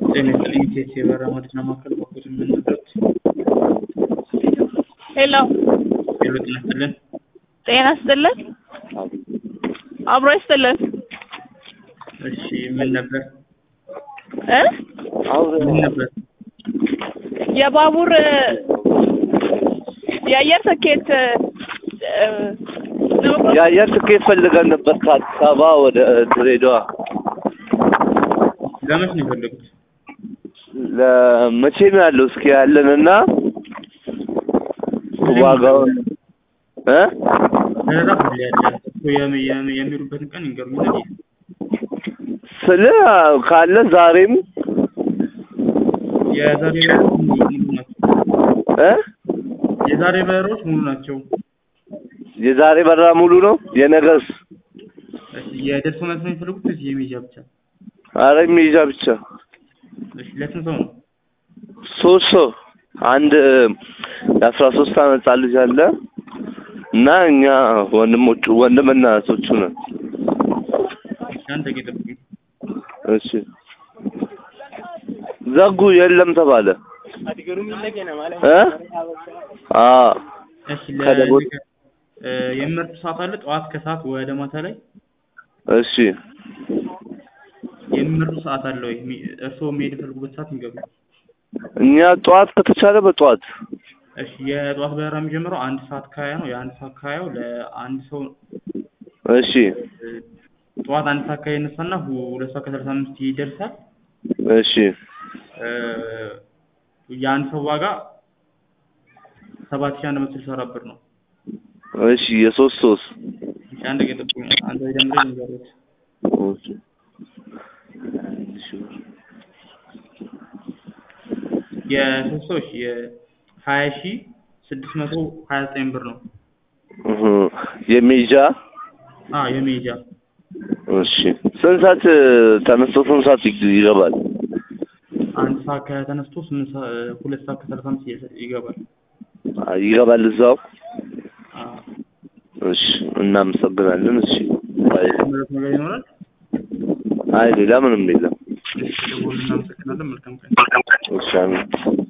ጤና ይስጥልኝ ቴቴ የበራ መድና ማዕከል በኩል የምንበት ሄሎ ሄሎ ጤና ይስጥልን ጤና ይስጥልን አብሮ ይስጥልን እሺ ምን ነበር እ ምን ነበር የባቡር የአየር ትኬት እ ለመቁረጥ የአየር ትኬት ፈልገን ነበር ከአዲስ አበባ ወደ ድሬዳዋ ለመች ነው የፈለጉት ለመቼ ነው ያለው? እስኪ ያለንና ዋጋውን እ በረራ ሁሌ ያለ እኮ የሚ- የሚ- የሚሉበትን ቀን ይንገሩኛል ስለ ካለ ዛሬም የዛሬ በረራዎች ሙሉ ናቸው እ የዛሬ በረራዎች ሙሉ ናቸው የዛሬ በረራ ሙሉ ነው። የነገስ እሺ የደርሶ መልስ ነው የሚፈልጉት ወይስ የሚሄጃ ብቻ አረ የሚይዣ ብቻ እሺ ለስንት ሰው ነው ሶስት ሰው አንድ የአስራ ሶስት አመት ህጻን ልጅ አለ እና እኛ ወንድሞቹ ወንድምና እህቶቹ ነን። እሺ አንድ ደቂቃ ጠብቁኝ እሺ ዘጉ የለም ተባለ እ አ እሺ ከደቦል- ለ እ የሚመርጡ ሰዓት አለ ጠዋት ከሰዓት ወደ ማታ ላይ እሺ የሚመርጡ ሰዓት አለ ወይ የሚ- እርስዎ መሄድ የፈልጉበት ሰዓት ይንገሩ እኛ ጠዋት ከተቻለ በጠዋት እሺ የጠዋት በረራ የሚጀምረው አንድ ሰዓት ከሀያ ነው የአንድ ሰዓት ከሀያው ለአንድ ሰው እሺ እ ጠዋት አንድ ሰዓት ከሀያ ይነሳና ሁ- ሁለት ሰዓት ከሰላሳ አምስት ይደርሳል እሺ እ የአንድ ሰው ዋጋ ሰባት ሺህ አንድ መቶ ስልሳ አራት ብር ነው እሺ የሶስት ሶስት እሺ አንድ ደቂቃ ጠብቁኝ አንድ ላይ ደምሬ ልንገርዎት እሺ የሶስት ሰዎች የሀያ ሺህ ስድስት መቶ ሀያ ዘጠኝ ብር ነው እህ የሚይዣ አ የመሄጃ እሺ ስንት ሰዓት ተነስቶ ስንት ሰዓት ይግ- ይገባል? አንድ ሰዓት ከተነስቶ ስምንት ሰዓት ሁለት ሰዓት ከሰላሳ አምስት ይደርሳል- ይገባል አ- ይገባል እዛው። አ እሺ እናመሰግናለን። እሺ አይ ምረት ነገር ይኖራል አይ ሌላ ምንም የለም። እሺ ደውል እናመሰግናለን መልካም ቀን እሺ አሜን።